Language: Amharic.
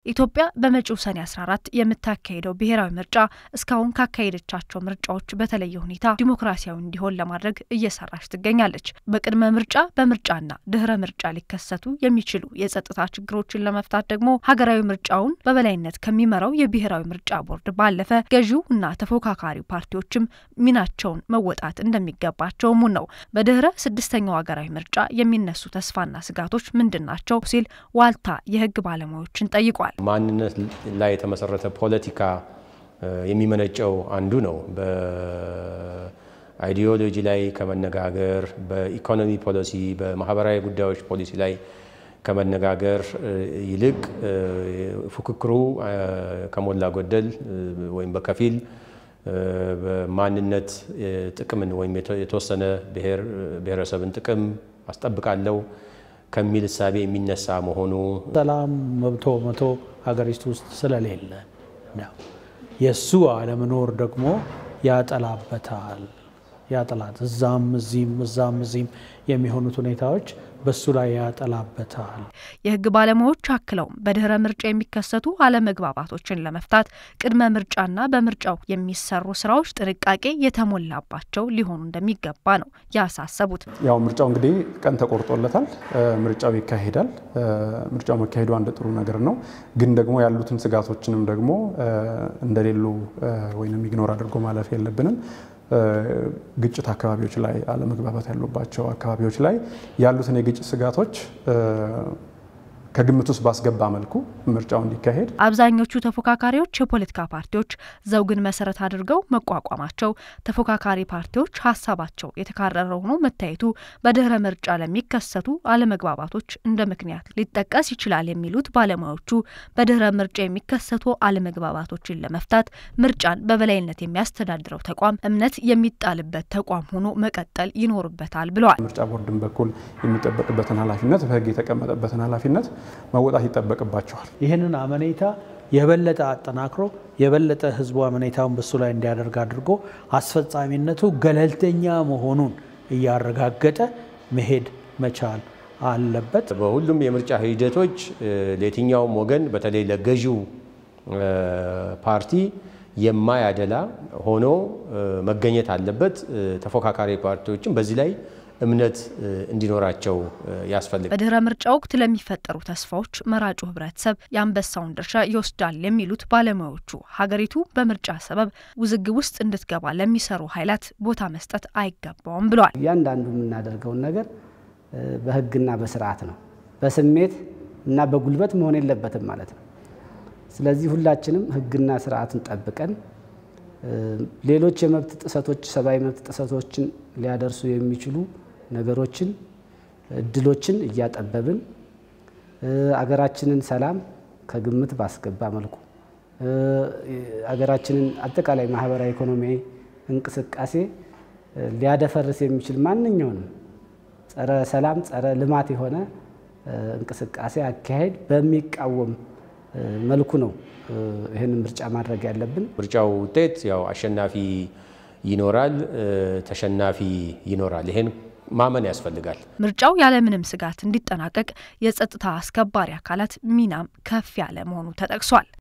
ኢትዮጵያ በመጪው ሰኔ 14 የምታካሄደው ብሔራዊ ምርጫ እስካሁን ካካሄደቻቸው ምርጫዎች በተለየ ሁኔታ ዲሞክራሲያዊ እንዲሆን ለማድረግ እየሰራች ትገኛለች። በቅድመ ምርጫ በምርጫና ድህረ ምርጫ ሊከሰቱ የሚችሉ የጸጥታ ችግሮችን ለመፍታት ደግሞ ሀገራዊ ምርጫውን በበላይነት ከሚመራው የብሔራዊ ምርጫ ቦርድ ባለፈ ገዢው እና ተፎካካሪ ፓርቲዎችም ሚናቸውን መወጣት እንደሚገባቸው ሙን ነው። በድህረ ስድስተኛው ሀገራዊ ምርጫ የሚነሱ ተስፋና ስጋቶች ምንድን ናቸው ሲል ዋልታ የህግ ባለሙያዎችን ጠይቋል። ማንነት ላይ የተመሰረተ ፖለቲካ የሚመነጨው አንዱ ነው። በአይዲዮሎጂ ላይ ከመነጋገር በኢኮኖሚ ፖሊሲ፣ በማህበራዊ ጉዳዮች ፖሊሲ ላይ ከመነጋገር ይልቅ ፉክክሩ ከሞላ ጎደል ወይም በከፊል በማንነት ጥቅምን ወይም የተወሰነ ብሔረሰብን ጥቅም አስጠብቃለሁ ከሚል እሳቤ የሚነሳ መሆኑ ሰላም መብቶ መቶ ሀገሪቱ ውስጥ ስለሌለ ነው። የእሱ አለመኖር ደግሞ ያጠላበታል ያጠላት እዛም እዚህም እዛም እዚህም የሚሆኑት ሁኔታዎች በሱ ላይ ያጠላበታል። የህግ ባለሙያዎች አክለውም በድህረ ምርጫ የሚከሰቱ አለመግባባቶችን ለመፍታት ቅድመ ምርጫና በምርጫው የሚሰሩ ስራዎች ጥንቃቄ የተሞላባቸው ሊሆኑ እንደሚገባ ነው ያሳሰቡት። ያው ምርጫው እንግዲህ ቀን ተቆርጦለታል። ምርጫው ይካሄዳል። ምርጫው መካሄዱ አንድ ጥሩ ነገር ነው። ግን ደግሞ ያሉትን ስጋቶችንም ደግሞ እንደሌሉ ወይም ኢግኖር አድርጎ ማለፍ የለብንም። ግጭት አካባቢዎች ላይ አለመግባባት ያሉባቸው አካባቢዎች ላይ ያሉትን የግጭት ስጋቶች ከግምት ውስጥ ባስገባ መልኩ ምርጫው እንዲካሄድ አብዛኞቹ ተፎካካሪዎች የፖለቲካ ፓርቲዎች ዘውግን መሰረት አድርገው መቋቋማቸው ተፎካካሪ ፓርቲዎች ሀሳባቸው የተካረረ ሆኖ መታየቱ በድህረ ምርጫ ለሚከሰቱ አለመግባባቶች እንደ ምክንያት ሊጠቀስ ይችላል የሚሉት ባለሙያዎቹ በድህረ ምርጫ የሚከሰቱ አለመግባባቶችን ለመፍታት ምርጫን በበላይነት የሚያስተዳድረው ተቋም እምነት የሚጣልበት ተቋም ሆኖ መቀጠል ይኖርበታል ብለዋል። ምርጫ ቦርድን በኩል የሚጠበቅበትን ኃላፊነት በህግ የተቀመጠበትን ኃላፊነት መወጣት ይጠበቅባቸዋል። ይህንን አመኔታ የበለጠ አጠናክሮ የበለጠ ህዝቡ አመኔታውን በሱ ላይ እንዲያደርግ አድርጎ አስፈጻሚነቱ ገለልተኛ መሆኑን እያረጋገጠ መሄድ መቻል አለበት። በሁሉም የምርጫ ሂደቶች ለየትኛውም ወገን በተለይ ለገዢው ፓርቲ የማያደላ ሆኖ መገኘት አለበት። ተፎካካሪ ፓርቲዎችም በዚህ ላይ እምነት እንዲኖራቸው ያስፈልጋል። በድህረ ምርጫ ወቅት ለሚፈጠሩ ተስፋዎች መራጩ ህብረተሰብ የአንበሳውን ድርሻ ይወስዳል የሚሉት ባለሙያዎቹ ሀገሪቱ በምርጫ ሰበብ ውዝግብ ውስጥ እንድትገባ ለሚሰሩ ኃይላት ቦታ መስጠት አይገባውም ብለዋል። እያንዳንዱ የምናደርገውን ነገር በህግና በስርዓት ነው፣ በስሜት እና በጉልበት መሆን የለበትም ማለት ነው። ስለዚህ ሁላችንም ህግና ስርዓትን ጠብቀን ሌሎች የመብት ጥሰቶች ሰብአዊ መብት ጥሰቶችን ሊያደርሱ የሚችሉ ነገሮችን እድሎችን እያጠበብን አገራችንን ሰላም ከግምት ባስገባ መልኩ አገራችንን አጠቃላይ ማህበራዊ ኢኮኖሚያዊ እንቅስቃሴ ሊያደፈርስ የሚችል ማንኛውንም ጸረ ሰላም ጸረ ልማት የሆነ እንቅስቃሴ አካሄድ በሚቃወም መልኩ ነው ይህንን ምርጫ ማድረግ ያለብን። ምርጫው ውጤት ያው አሸናፊ ይኖራል፣ ተሸናፊ ይኖራል። ይሄን ማመን ያስፈልጋል። ምርጫው ያለምንም ስጋት እንዲጠናቀቅ የጸጥታ አስከባሪ አካላት ሚናም ከፍ ያለ መሆኑ ተጠቅሷል።